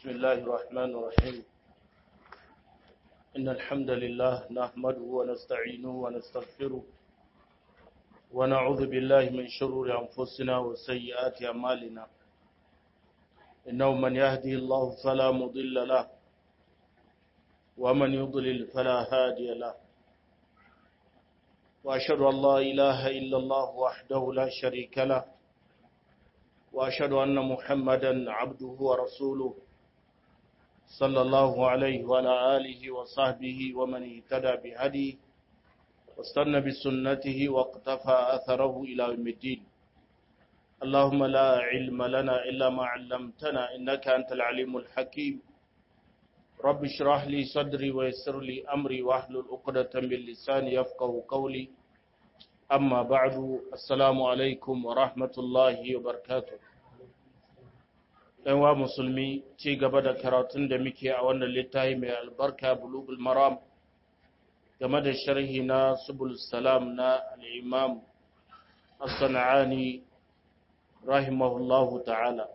بسم الله الرحمن الرحيم إن الحمد لله نحمده ونستعينه ونستغفره ونعوذ بالله من شرور أنفسنا وسيئات أعمالنا إنه من يهدي الله فلا مضل له ومن يضلل فلا هادي له وأشهد أن لا إله إلا الله وحده لا شريك له وأشهد أن محمدا عبده ورسوله صلى الله عليه وعلى آله وصحبه ومن اهتدى بهديه واستنى بسنته واقتفى أثره إلى يوم الدين اللهم لا علم لنا إلا ما علمتنا إنك أنت العليم الحكيم رب اشرح لي صدري ويسر لي أمري واحلل عقدة من لساني يفقه قولي أما بعد السلام عليكم ورحمة الله وبركاته wa musulmi ci gaba da karatun da muke a wannan littafi mai albarka bulugul maram game da sharhi na subul salam na al'imam as-sana'ani rahimahullahu ta'ala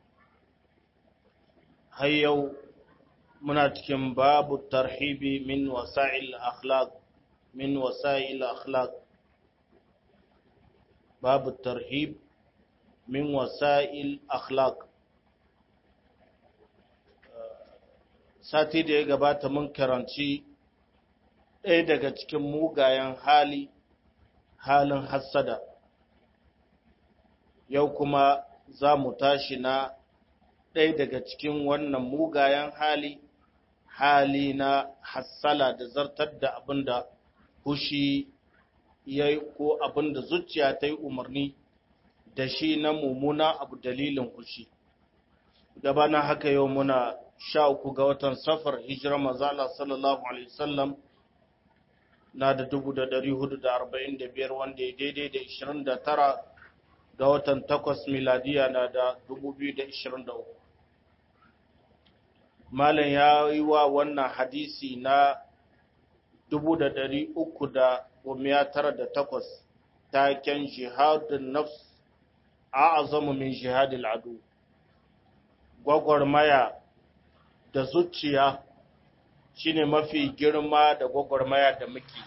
har yau muna cikin babu tarhibi min wasa'il akhlaq min wasa'il akhlaq babu tarhib min wasa'il akhlaq sati da ya gabata mun karanci ɗaya daga cikin mugayen hali halin hassada yau kuma za mu tashi na ɗaya daga cikin wannan mugayen hali hali na hassala da zartar da abin da hushi ya yi ko abin da zuciya ta yi umarni da shi na mummuna abu dalilin hushi gabanin haka yau muna sha uku ga watan safar hijirar mazala sallallahu alaihi wasallam na da dubu da dari hudu da arba'in da biyar wanda ya daidai da ishirin da tara ga watan takwas miladiya na da dubu biyu da ishirin da uku malam ya yi wa wannan hadisi na dubu da dari uku da gomiya tara da takwas taken jihadin nafs a azamu min jihadil adu gwagwarmaya da zuciya shine mafi girma da gwagwarmaya da muke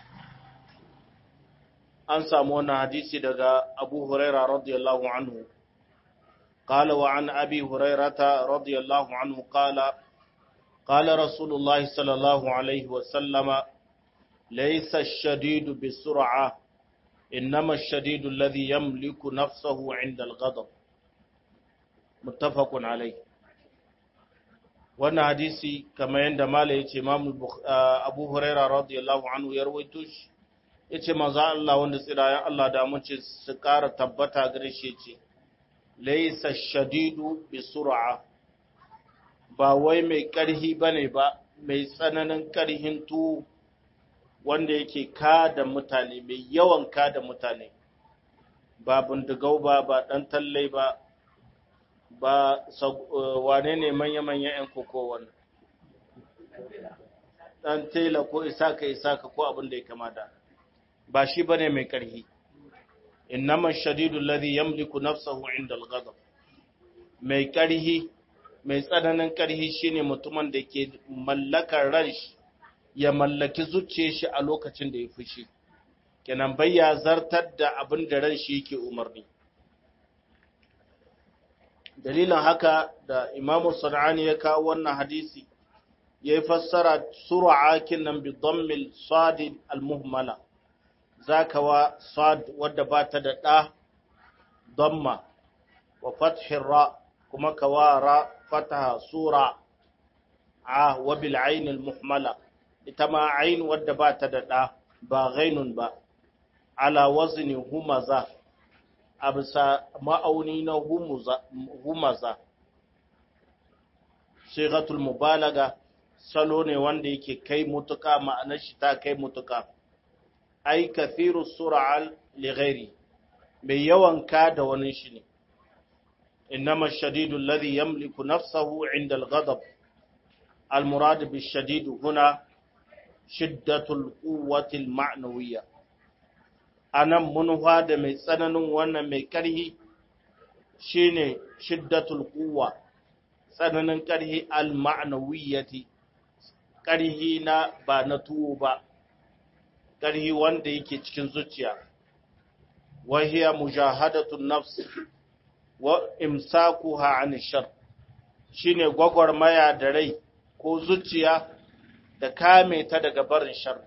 an samu wannan hadisi daga abu huraira radiyallahu anhu قال وعن أبي هريرة رضي الله عنه قال قال رسول الله صلى الله عليه وسلم ليس الشديد بسرعة إنما الشديد الذي يملك نفسه عند الغضب متفق عليه wannan hadisi kamar yadda mala ya ce abu huraira radiyallahu anhu ya rawaito shi ya ce maza Allah wanda tsirayen Allah da mace su ƙara tabbata gare shi ce laisa shadidu bi sur'a ba wai mai ƙarhi bane ba mai tsananin ƙarhin tu wanda yake kada mutane mai yawan kada mutane ba bindigau ba ba ɗan tallai ba ba wane ne manya-manya 'yan koko wannan ɗan tela ko isaka isaka ko abin da ya kamata ba shi bane mai ƙarhi innama shadidu alladhi yamliku nafsahu inda al-ghadab mai ƙarhi mai tsananin ƙarhi shine mutumin da ke mallakar ran ya mallaki zuciyar shi a lokacin da ya fushi kenan bai ya zartar da abin da ran shi yake umarni dalilin haka da imamu sana'ani ya kawo wannan hadisi ya yi fassara sura'akin nan bi dhammil sadid al-muhmala zaka wa sad wadda ba ta da ɗa dhamma wa fathin ra kuma kawara fataha sura a wa bil ain al-muhmala ita ma ain wadda ba ta da ɗa ba ghainun ba ala wazni humaza a bisa ma'auni na humaza shigatul mubalaga salo ne wanda yake kai mutuka ma'anar shi ta kai mutuka ai kathiru sura'al lighairi mai yawan ka da wani shi ne innama shadidu alladhi yamliku nafsahu inda al-ghadab al-murad bi shadidu huna shiddatul quwwati al-ma'nawiyya a nan munuwa da mai tsananin wannan mai ƙarhi shine shiddatul quwwa tsananin ƙarhi al-ma'nawiyyati ƙarhi na ba na tuwo ba ƙarhi wanda yake cikin zuciya wa hiya mujahadatun nafs wa imsakuha an shar shine gwagwarmaya da rai ko zuciya da kame ta daga barin shar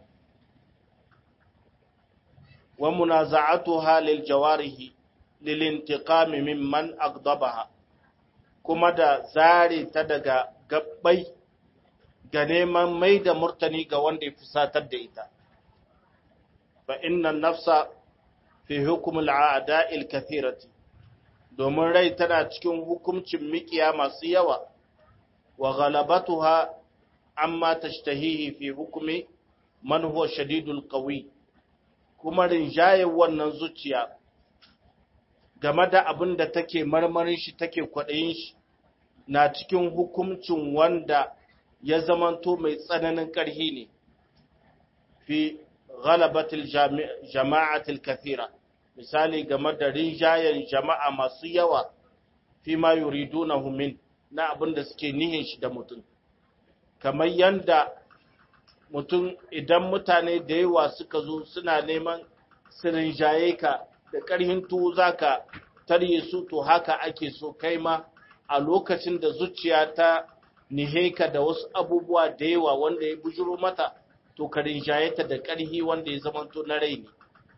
wa munaza'atuha lil jawarihi lil intiqami mimman agdabaha kuma da zare ta daga gabbai ga neman mai da murtani ga wanda ya fusatar da ita fa inna nafsa fi hukumul a'da'il kathirati domin rai tana cikin hukuncin mikiya masu yawa wa ghalabatuha amma tashtahihi fi hukumi man huwa shadidul qawi kuma rinjayen wannan zuciya game da abin da take marmarin shi take kwaɗayin shi na cikin hukuncin wanda ya zamanto mai tsananin ƙarhi ne fi ghalabatil jama'atil kathira misali game da rinjayen jama'a masu yawa fi ma yuridunahu min na abin da suke nihin shi da mutum kamar yanda mutum idan mutane da yawa suka zo suna neman su rinjaye ka da ƙarhin tuwo za ka tarye su to haka ake so kai ma a lokacin da zuciya ta nihe ka da wasu abubuwa da yawa wanda ya bujuro mata to ka rinjaye ta da ƙarhi wanda ya zamanto na rai ne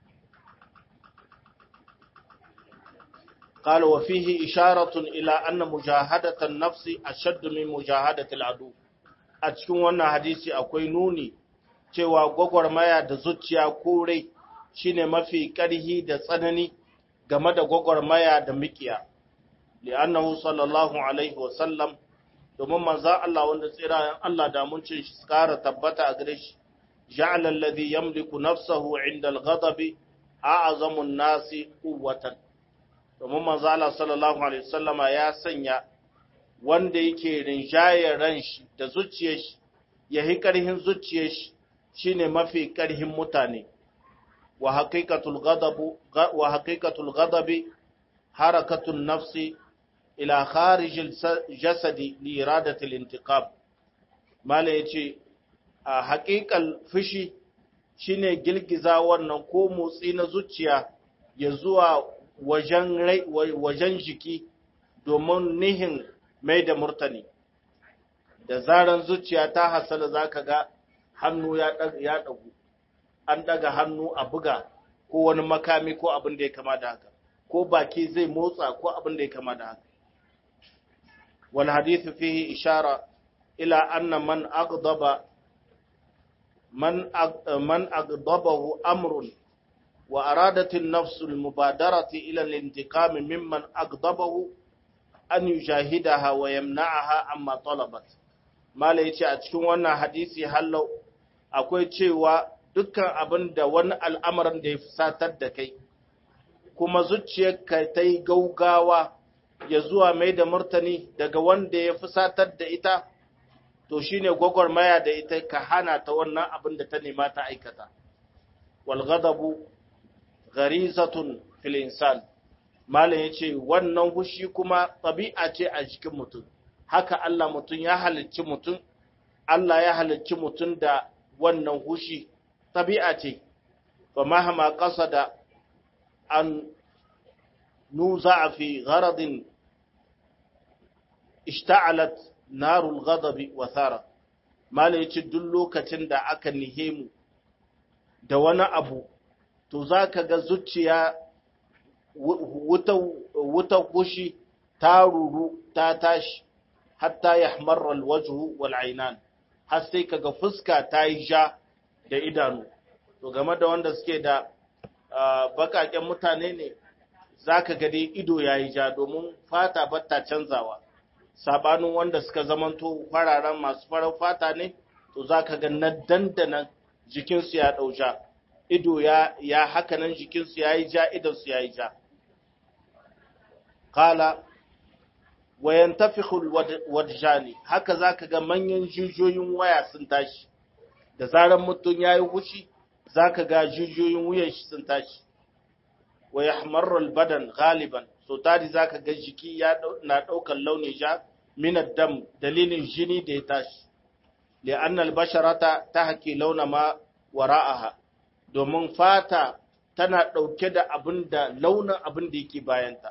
قال وفيه إشارة إلى أن مجاهدة النفس أشد من مجاهدة العدو a cikin wannan hadisi akwai nuni cewa gwagwarmaya da zuciya ko rai shine mafi ƙarhi da tsanani game da gwagwarmaya da mikiya li'annahu sallallahu alaihi wa sallam domin manzo Allah wanda tsira Allah da mun cin shi kara tabbata a gare shi ja'ala alladhi yamliku nafsahu 'inda al-ghadabi a'zamu an-nasi quwwatan domin manzo Allah sallallahu alaihi wasallama ya sanya wanda yake rinjayar ran shi da zuciyar shi ya yi ƙarhin zuciyar shi shine mafi ƙarhin mutane wa haqiqatul ghadabu wa haqiqatul ghadabi harakatun nafsi ila kharijil jasadi li iradatil intiqam mala yace a haƙiƙal fushi shine girgiza wannan ko motsi na zuciya ya zuwa wajen wajen jiki domin nihin mai da murtani da zaran zuciya ta hasala za ka ga hannu ya ɗagu an ɗaga hannu a buga ko wani makami ko abin da ya kama da haka ko baki zai motsa ko abin da ya kama da haka wal hadithu fihi ishara ila anna man aghdaba man man aghdabahu amrun wa aradat an-nafs al-mubadarati ila al-intiqam mimman aghdabahu an yujahidaha wa yamna'aha amma talabat mala yace a cikin wannan hadisi hallau akwai cewa dukkan abin da wani al'amarin da ya fusatar da kai kuma zuciyarka ta yi gaugawa ya zuwa mai da murtani daga wanda ya fusatar da ita to shine gwagwarmaya da ita ka hana ta wannan abin da ta nema ta aikata wal ghadabu gharizatun fil insan malam ya ce wannan hushi kuma ɗabi'a ce a jikin mutum haka Allah mutum ya halicci mutum Allah ya halicci mutum da wannan hushi ɗabi'a ce ba mahama ƙasa da an nuza a fi gharadin ishta'alat narul ghadabi wa thara malam ya ce duk lokacin da aka nihe mu da wani abu to za ka ga zuciya wuta gushi ta ruru ta tashi hatta ya hamarar wajhu wal ainan har sai kaga fuska ta yi ja da idanu to game da wanda suke da bakaken mutane ne za ka ga dai ido ya yi ja domin fata batta canzawa sabanin wanda suka zamanto fararen masu farar fata ne to za ka ga na dandanan jikinsu ya ɗau ja ido ya, ya hakanan jikinsu ya yi ja idonsu ya yi ja kala wayan tafikul wadjani haka za ka ga manyan jijiyoyin waya sun tashi da zarar mutum ya yi hushi za ka ga jijiyoyin wuyan shi sun tashi waya hamarral badan galiban so tari za ka ga jiki na ɗaukar launin ja min ad-dam dalilin jini da ya tashi li'anna al-basharata tahki launa ma wara'aha domin fata tana dauke da abin da launin abin da yake bayanta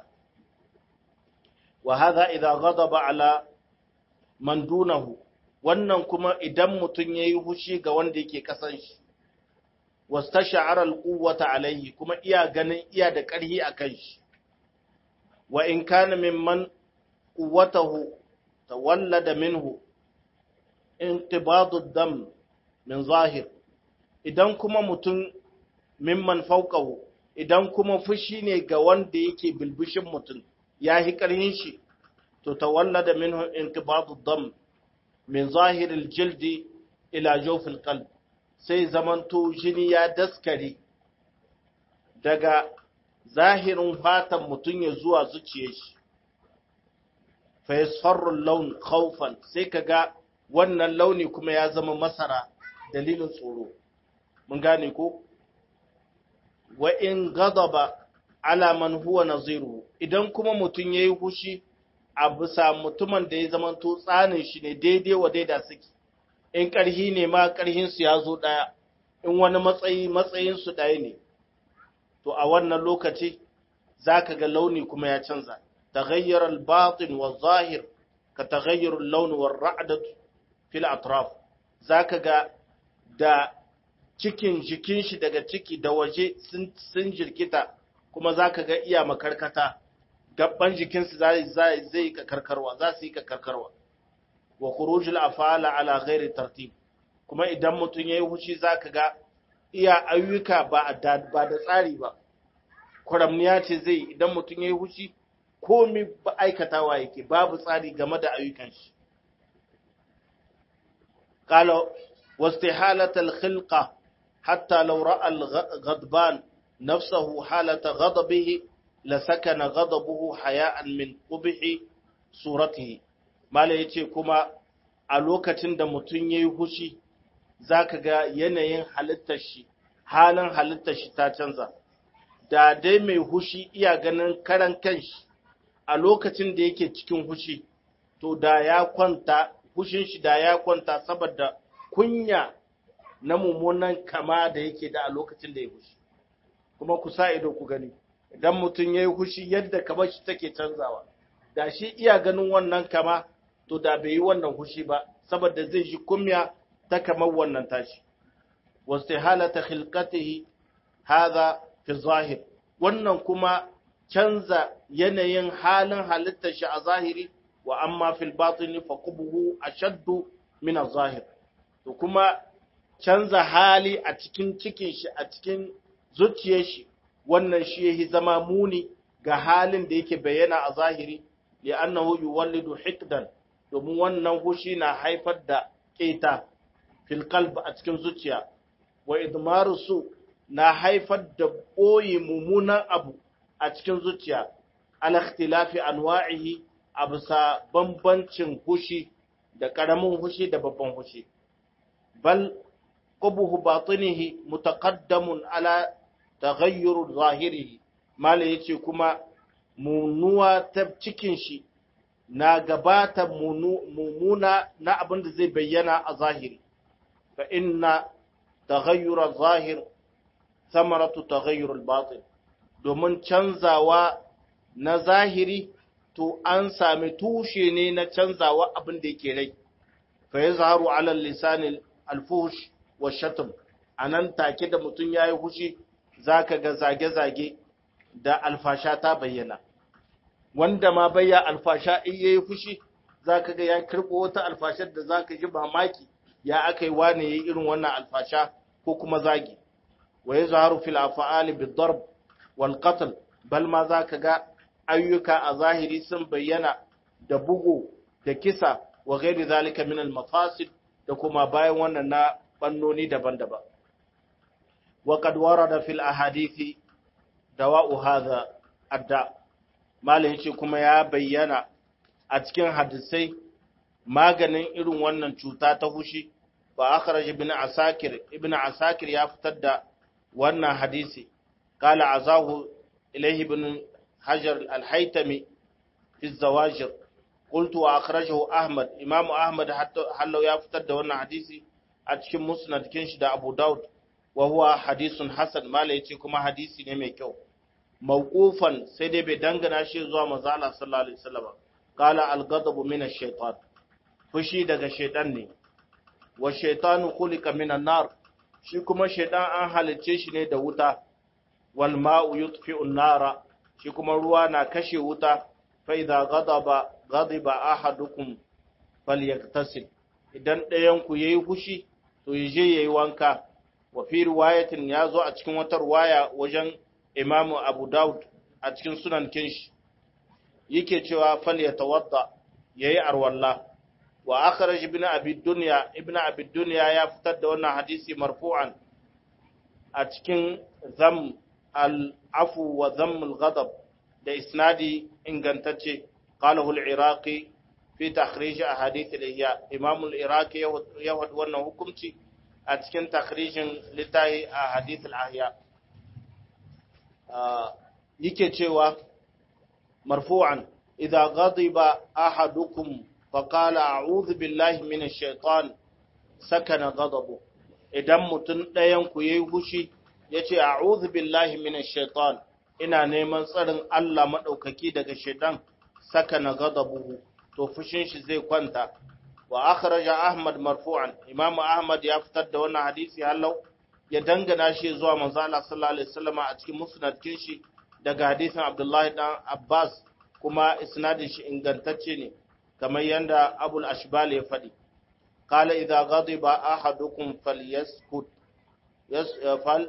wa hadha idha ghadaba ala man dunahu wannan kuma idan mutun yayi hushi ga wanda yake kasan shi wastash'ara al-quwwata alayhi kuma iya ganin iya da ƙarhi akan shi wa in kana mimman quwwatahu tawallada minhu intibadu dam min zahir idan kuma mutum mimman fauqahu idan kuma fushi ne ga wanda yake bilbishin mutum ya hi ƙarhin shi to tawallada minhu intibadu dam min zahir al-jildi ila jawf al-qalb sai zamanto jini ya daskare daga zahirin fatan mutum ya zuwa zuciyar shi fa yasfarru laun khawfan sai kaga wannan launi kuma ya zama masara dalilin tsoro mun gane ko wa in ghadaba ala man huwa naziru idan kuma mutum yayi hushi a bisa mutumin da ya zama to tsanin shi ne daidai wa daida suke in ƙarhi ne ma ƙarhin su ya zo ɗaya in wani matsayi matsayin su ɗaya ne to a wannan lokaci zaka ga launi kuma ya canza taghayyar al-batin wa zahir ka taghayyar al-lawn wa ar-ra'd fi al-atraf zaka ga da cikin jikin shi daga ciki da waje sun sun jirkita kuma zaka ga iya makarkata gabban jikinsu zai zai zai ka karkarwa za su yi ka karkarwa wa khurujul afala ala ghairi tartib kuma idan mutun yayi hushi zaka ga iya ayyuka ba da ba da tsari ba kuramniya ce zai idan mutun yayi hushi komai ba aikatawa yake babu tsari game da ayyukan shi qala wastihalat al-khilqa hatta law ra'a al-ghadban nafsuhu halata ghadabihi lasakana ghadabuhu haya'an min qubhi suratihi mala yace kuma a lokacin da mutum yayi hushi zaka ga yanayin halittar shi halin halittar shi ta canza da dai mai hushi iya ganin karan kanshi a lokacin da yake cikin hushi to da ya kwanta hushin shi da ya kwanta saboda kunya na mummunan kama da yake da a lokacin da ya hushi kuma ku sa ido ku gani idan mutum ya yi hushi yadda kamar shi take canzawa da shi iya ganin wannan kama to da bai yi wannan hushi ba saboda zai ji kumya ta kamar wannan tashi wasu halata khilqatihi hadha fi zahir wannan kuma canza yanayin halin halittar shi a zahiri wa amma fil batini fa qubuhu ashaddu min az-zahir to kuma canza hali a cikin cikin shi a cikin zuciyar shi wannan shi yahi zama muni ga halin da yake bayyana a zahiri li'annahu yuwallidu hikdan domin wannan hushi na haifar da keta fil qalb a cikin zuciya wa idmaru su na haifar da boye mummunan abu a cikin zuciya al ikhtilafi anwa'ihi a bisa bambancin hushi da karamin hushi da babban hushi bal qubuhu batinihi mutaqaddamun ala taghayyur zahirihi mala yace kuma munuwa ta cikin shi na gabata mumuna na abin da zai bayyana a zahiri fa inna taghayyur zahir samaratu taghayyur al-batin domin canzawa na zahiri to an sami tushe ne na canzawa abin da yake rai fa yazharu ala lisan al-fuhsh wa shatm anan take da mutun yayi hushi zaka ga zage-zage da alfasha ta bayyana wanda ma bayya alfasha in yayi fushi zaka ga ya kirbo wata alfashar da zaka ji mamaki ya akai wane yayi irin wannan alfasha ko kuma zagi wa yazharu fil af'ali bid darb wal qatl bal ma zaka ga ayyuka a zahiri sun bayyana da bugu da kisa wa ghairi zalika min al mafasid da kuma bayan wannan na bannoni daban-daban وقد ورد في الأحاديث دواء هذا الداء malai yace kuma ya bayyana a cikin hadisai maganin irin wannan cuta ta hushi ba akhraj ibn asakir ibn asakir ya fitar da wannan hadisi qala azahu ilayhi ibn hajar al-haytami fi zawajir qultu wa akhrajahu ahmad imamu ahmad hallau ya fitar da wannan hadisi a cikin musnad kin shi da abu daud wa huwa hadisun hasan mala yace kuma hadisi ne mai kyau mawqufan sai dai bai dangana shi zuwa manzo Allah sallallahu alaihi wasallam qala al-ghadabu min ash-shaytan fushi daga shaytan ne wa shaytanu khuliqa min an-nar shi kuma shaytan an halicce shi ne da wuta wal ma'u yutfi'u an-nara shi kuma ruwa na kashe wuta fa idza ghadaba ghadiba ahadukum falyaktasil idan ɗayan ku yayi fushi to yaje yayi wanka wa fi riwayatin yazo a cikin wata riwaya wajen Imam Abu Dawud a cikin sunan kinshi yake cewa falyatawadda yayi arwalla wa akhraj ibn abi dunya ibn abi dunya ya fitar da wannan hadisi marfu'an a cikin zam al-afu wa zam al-ghadab da isnadi ingantacce qalahu al-iraqi fi takhrij ahadith al-ihya imam al-iraqi ya wad wannan hukunci a cikin takhrijin litahi ahadith al-ahya yake cewa marfu'an idza ghadiba ahadukum فقال أعوذ بالله من الشيطان سكن غضبه idan mutum ɗayan ku yayi hushi yace a'udhu billahi minash shaitan ina neman tsarin Allah madaukaki daga shaitan sakana ghadabuhu to fushin shi zai kwanta wa akhraja ahmad marfu'an imamu ahmad ya fitar da wannan hadisi hallau ya dangana shi zuwa manzo Allah sallallahu alaihi wasallam a cikin musnad shi daga hadisin Abdullahi dan Abbas kuma isnadin shi ingantacce ne kamar yadda abul ashbal ya faɗi kala idza ghadiba ahadukum falyaskut fal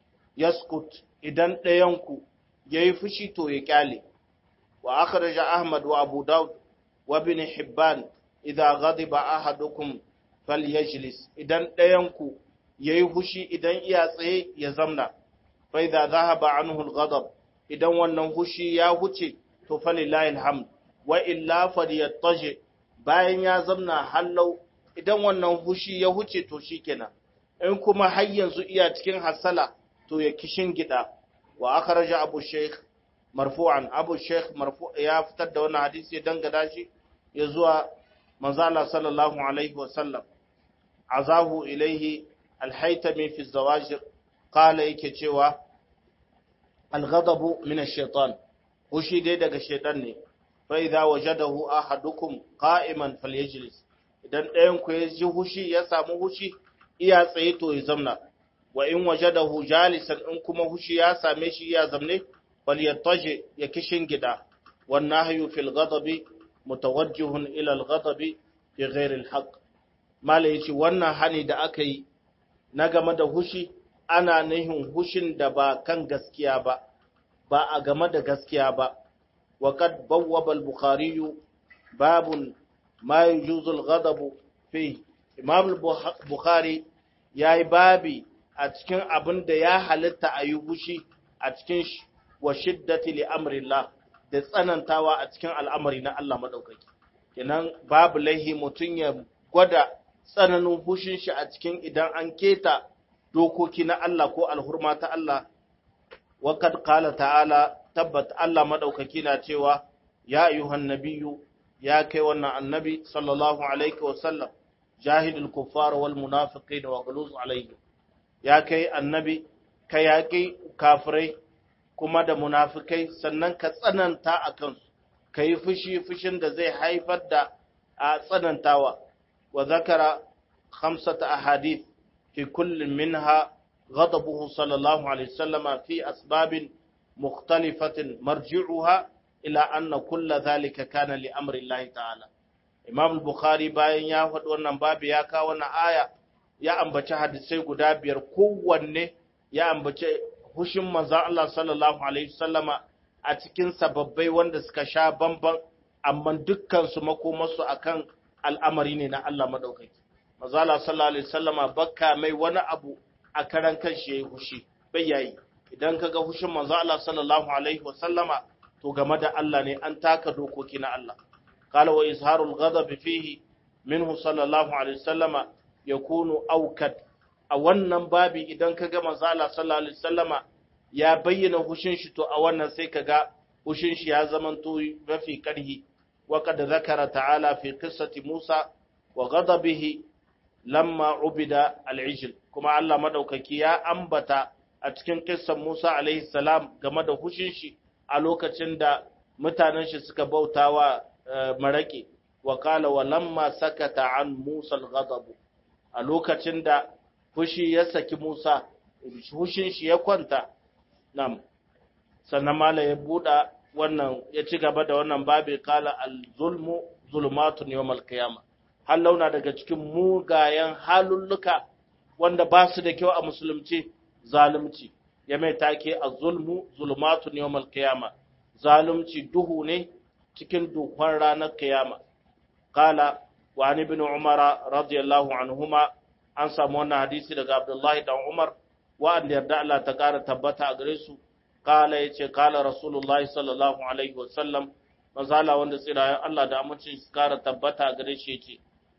yaskut idan ɗayanku yayi fushi to ya kyale wa akhraja ahmad wa abu daud wa ibn hibban idza ghadiba ahadukum falyajlis idan ɗayanku yayi fushi idan iya tsaye ya zamna fa idza dhahaba anhu al-ghadab idan wannan fushi ya huce to falillahi alhamd wa illa falyattaji bayan ya zamna hallau idan wannan hushi ya huce to shikenan in kuma har yanzu iya cikin hasala to ya kishin gida wa akhraja abu shaykh marfu'an abu shaykh marfu ya fitar da wannan hadisi ya dangada shi ya zuwa manzo Allah sallallahu alaihi wa sallam azahu ilaihi al-haytami fi zawajir qala yake cewa al-ghadabu min ash-shaytan hushi dai daga shaytan ne فإذا وجده أحدكم قائما فليجلس idan ɗayan ku ya ji hushi ya samu hushi iya tsaye to ya zamna wa in wajadahu jalisan in kuma hushi ya same shi ya zamne falyattaji ya kishin gida wan nahyu fil ghadabi mutawajjihun ila al ghadabi fi ghairi al haqq mala yace wannan hani da aka yi na game da hushi ana nihin hushin da ba kan gaskiya ba ba a game da gaskiya ba وقد بوب البخاري باب ما يجوز الغضب فيه امام البخاري yayi babi a cikin abin da ya halitta a yi hushi a cikin wa shiddati li amrillah da tsanantawa a cikin al'amari na Allah madaukaki kenan babu laihi mutum ya gwada tsananin hushin shi a cikin idan an keta dokoki na Allah ko alhurma ta Allah wa kad qala ta'ala tabbat Allah madaukaki na cewa ya ayyuhan nabiyyu ya kai wannan annabi sallallahu alaihi wa sallam jahidul kuffar wal munafiqin wa ghuluz alaihim ya kai annabi ka yaƙi kafirai kuma da munafikai sannan ka tsananta a kansu ka yi fushi fushin da zai haifar da a tsanantawa wa zakara khamsata ahadith fi kullin minha ghadabuhu sallallahu alaihi wasallama fi asbabin مختلفة مرجعها إلى أن كل ذلك كان لأمر الله تعالى Imam Bukhari bayan ya faɗi wannan babu ya kawo wannan aya ya ambaci hadisai guda biyar kowanne ya ambaci hushin manzo Allah sallallahu alaihi wasallama a cikin sababbai wanda suka sha bamban amma dukkan su makomarsu akan al'amari ne na Allah madaukaki manzo Allah sallallahu alaihi wasallama bakka mai wani abu a karan kanshi yayi hushi bai yayi idan ka ga hushin manzo Allah sallallahu alaihi wa sallama to game da Allah ne an taka dokoki na Allah qala wa izharul ghadab fihi minhu sallallahu alaihi wa sallama yakunu awkad a wannan babi idan ka ga manzo Allah sallallahu alaihi wa sallama ya bayyana hushin shi to a wannan sai ka ga hushin shi ya zamanto mafi karhi وقد ذكر تعالى في قصة موسى وغضبه لما عبد العجل كما الله مدوكaki ya ambata a cikin kissan Musa alaihi salam game da hushin shi a lokacin da mutanen shi suka bautawa maraki wa qala wa lamma sakata an Musa al-ghadab a lokacin da fushi ya saki Musa hushin shi ya kwanta nam sannan mala ya buɗa wannan ya ci gaba da wannan babi kala al-zulmu zulmatun yawmal qiyama har launa daga cikin mugayen halulluka wanda ba su da kyau a musulunci zalunci ya mai take az-zulmu zulmatun yawmal qiyama zalunci duhu ne cikin duhun ranar kiyama kala wa an ibn umara radiyallahu anhuma an samu wannan hadisi daga abdullahi dan umar wa'anda yarda Allah ta kara tabbata a gare su kala ya ce kala rasulullahi sallallahu alaihi wasallam mazala wanda tsirayen Allah da amincin su kara tabbata gare shi ce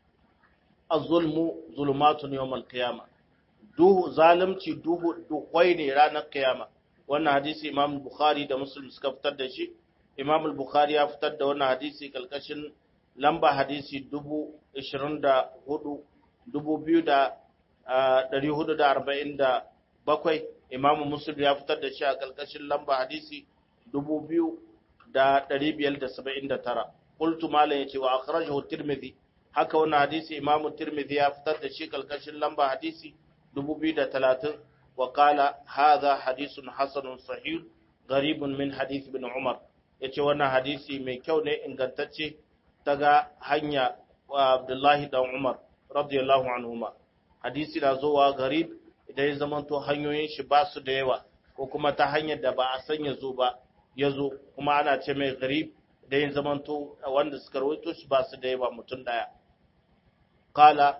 az-zulmu zulumatun yawmal qiyama duhu zalunci duhu duhwai ne ranar kiyama wannan hadisi imam bukhari da muslim suka fitar da shi imam bukhari ya fitar da wannan hadisi kalkashin lamba hadisi dubu ishirin da hudu dubu biyu da ɗari hudu da arba'in da bakwai imamu muslim ya fitar da shi a ƙarƙashin lamba hadisi dubu biyu da ɗari biyar da saba'in da tara ƙultu malam ya ce wa akhrajahu tirmidhi haka wannan hadisi imamu tirmidhi ya fitar da shi ƙarƙashin lamba hadisi dubu biyu da talatin wa qala hadha hadisun hasanun sahih garibun min hadisi bin umar ya ce wannan hadisi mai kyau ne ingantacce daga hanya wa abdullahi dan umar radiyallahu anhuma hadisi na zowa garib idan ya zamanto hanyoyin shi ba su da yawa ko kuma ta hanyar da ba a san ya zo ba ya zo kuma ana ce mai garib idan ya zamanto wanda suka rawaito shi ba su da yawa mutum daya kala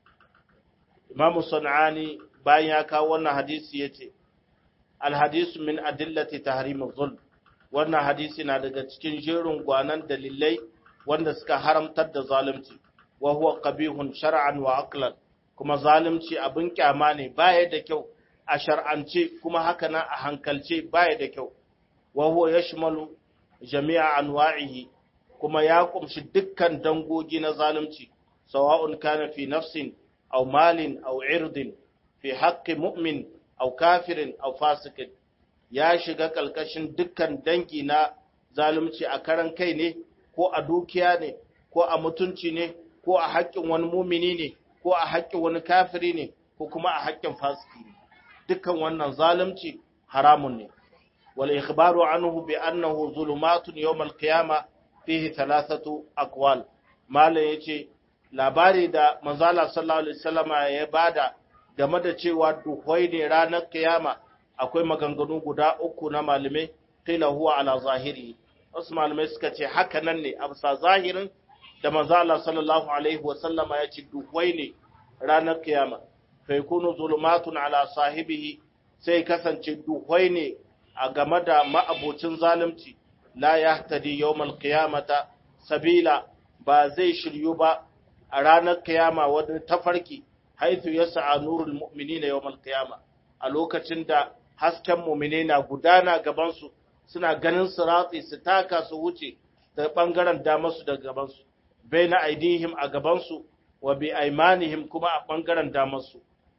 imamu sana'ani bayan ya kawo wannan hadisi ya ce alhadisu min adillati tahrimul zulm wannan hadisi na daga cikin jerin gwanan dalilai wanda suka haramtar da zalunci wa huwa qabihun shar'an wa aqlan kuma zalunci abin kyama ne baya da kyau a shar'ance kuma haka nan a hankalce baya da kyau wa huwa yashmalu jami'a anwa'ihi kuma ya kumshi dukkan dangogi na zalunci sawa'un kana fi nafsin aw malin aw irdin fi haqqi mu'min aw kafirin aw fasikin ya shiga kalkashin dukkan dangi na zalunci a karan kai ne ko a dukiya ne ko a mutunci ne ko a haƙƙin wani mumini ne ko a haƙƙin wani kafiri ne ko kuma a haƙƙin fasiki ne dukkan wannan zalunci haramun ne wal ikhbaru anhu bi annahu zulumatun yawm al qiyamah fihi thalathatu aqwal malam yace labari da manzala sallallahu alaihi wasallama ya bada game da cewa duhwai ne ranar kiyama akwai maganganu guda uku na malamai qila huwa ala zahiri wasu malamai suka ce haka nan ne a bisa zahirin da manzo Allah sallallahu alaihi wasallama ya ce duhwai ne ranar kiyama fa yakunu zulumatun ala sahibihi sai kasance duhwai ne a game da ma'abocin zalunci la yahtadi yawmal qiyamata sabila ba zai shiryu ba a ranar kiyama wani tafarki haithu yas'a nurul mu'minina yawmal qiyama a lokacin da hasken mu'mine na gudana gaban su suna ganin siratsi su taka su wuce da bangaren damar su da gaban su baina aidihim a gaban su wa bi aymanihim kuma a bangaren damar su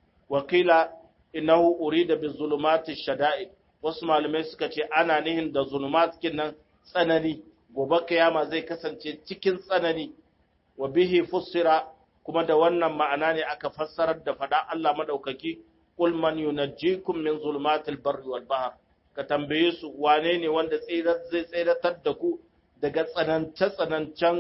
wakila innahu urida bi zulumati shada'id wasu malamai suka ce ana nihin da zulumat nan tsanani gobe kiyama zai kasance cikin tsanani wa bihi fussira kuma da wannan ma'ana ne aka fassarar da fada Allah madaukaki qul man yunajjikum min zulumatil barri wal bahr ka tambaye su wane ne wanda zai tsiratar da ku daga tsanance tsanancen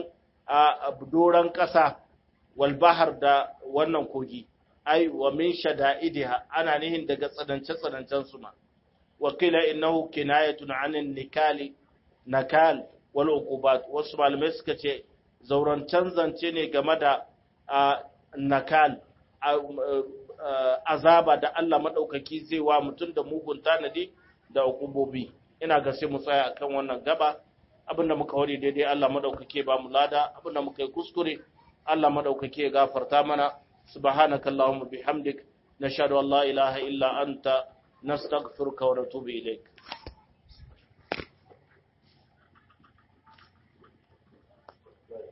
a doran ƙasa wal bahr da wannan kogi ai wa min shada'idiha ana nihin daga tsanance tsanancen su ma wa qila innahu kinayatun 'anil nikali nakal wal uqubat wasu malamai suka ce zaurancen zance ne game da nakal azaba da Allah maɗaukaki zai wa mutum da mugun tanadi da hukubobi ina ga sai mu tsaya akan wannan gaba abinda muka wari daidai Allah maɗaukaki ba mu lada abinda muka yi kuskure Allah maɗaukaki ya gafarta mana subhanaka allahumma bihamdik nashhadu an la ilaha illa anta nastaghfiruka wa natubu ilaik